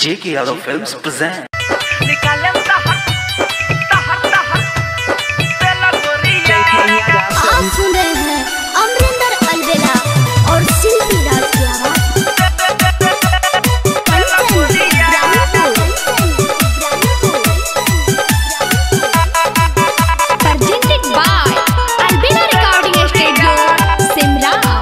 J.K. Yadav Films present. आप सुन रहे हैं अमरिंदर अलवेला और शिल्पी राज की आवाज presented by Albina Recording Studio, Simrao.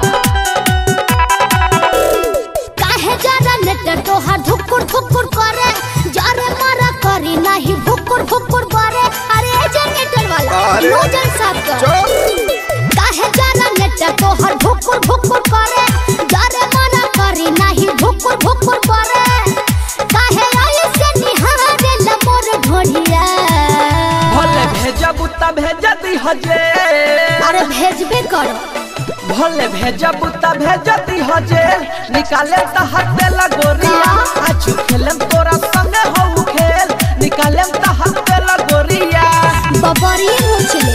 काहे जरा नेटर तोहार धुकुर धुकुर करे जरे मारा करी नहीं भुकुर भुकुर करे अरे ए जनरेटर वाला अरे, नोजल साफ कर काहे जरा नेटर तोहार भुकुर भुकुर करे जरे मारा करी नहीं भुकुर भुकुर करे काहे ऐसे निहारे लमोर ढोढ़िया भले भेजब त भेज दी हजे अरे भेजबे करो भले भेजब त भेज दी हजे निकाले त हटे लगोरिया आज खेलम तोरा संगे हो खेल निकाले त हटे लगोरिया बबरी मुछले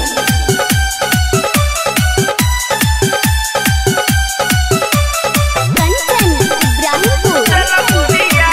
कंचन इब्राहिमपुर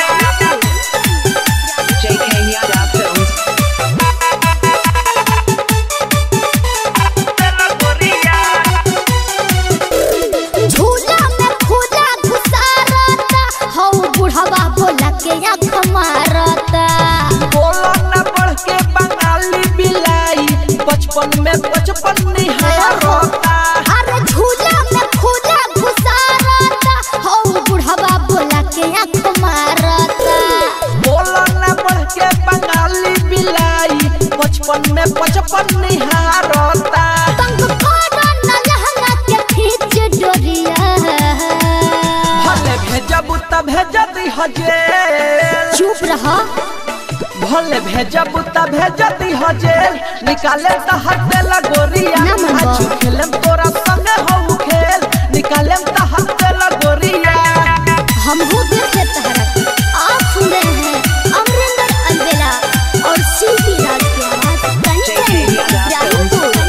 झूला में खुदा घुसारता हौ बुढ़वा बोला के आँख मारता बोला न बढ़ के बंगाली बिलाई बचपन में बचपन निहारता अरे झूला में खुदा घुसारता हौ बुढ़वा बोला के आँख मारता बोला न बढ़ के बंगाली बिलाई बचपन में बचपन निहारता तंग करो न लहंगा के खींच डोरिया भले भेजब त भेज दी हजे चुप रहा भले भेजब त भेज दी हजे निकाले त हटे लगोरिया ना मनवा। आज खेलम तोरा संगे हो खेल निकाले त हटे लगोरिया हम हो देखे तहरा आप सुन रहे हैं अमरिंदर अलवेला और शिल्पी राज की आवाज कंचन इब्राहिमपुर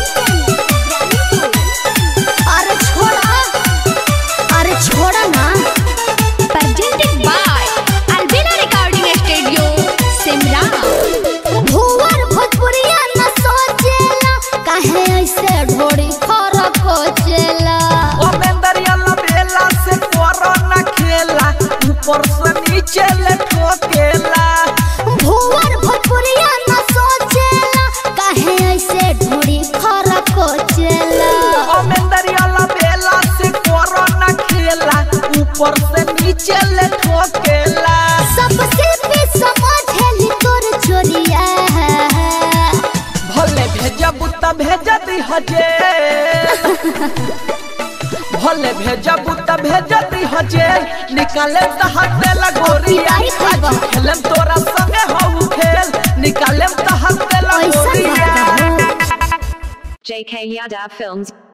अरे छोड़ा अरे छोड़ा ना Presented by Albina Recording Studio, Simrao. भुवर भोजपुरिया न सोचेला काहे ऐसे ढोड़ी फरक कोचेला ओ मेंदरिया लबेला से करो न खेला ऊपर से नीचे ले ठोकेला भुवर भोजपुरिया न सोचेला काहे ऐसे ढोड़ी फरक कोचेला ओ मेंदरिया लबेला से करो न खेला ऊपर से नीचे ले ठोकेला सबसे भी समझेली तोर चोरिया भले भेजब त भेज दी हजे भले भेजब त भेज दी हजे निकाले त हटे लगोरिया अरे खैबा। आज खेलम तोरा संगे हो खेल निकाले त हटे ऐसा लगोरिया बात है JK Yadav Films